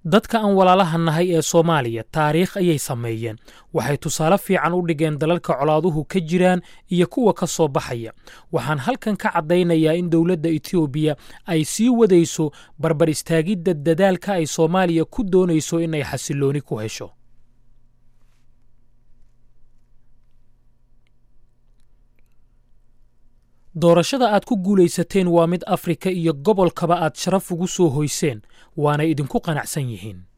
dadka aan walaalaha nahay ee soomaaliya taariikh ayay sameeyeen waxay tusaale fiican u dhigeen dalalka colaaduhu ka jiraan iyo kuwa ka soo baxaya waxaan halkan ka caddaynayaa in dowladda etoobiya ay sii wadayso barbar istaagidda dadaalka ay soomaaliya ku doonayso inay xasillooni ku hesho doorashada aad ku guulaysateen waa mid afrika iyo gobolkaba aad sharaf ugu soo hoyseen waana idinku qanacsan yihiin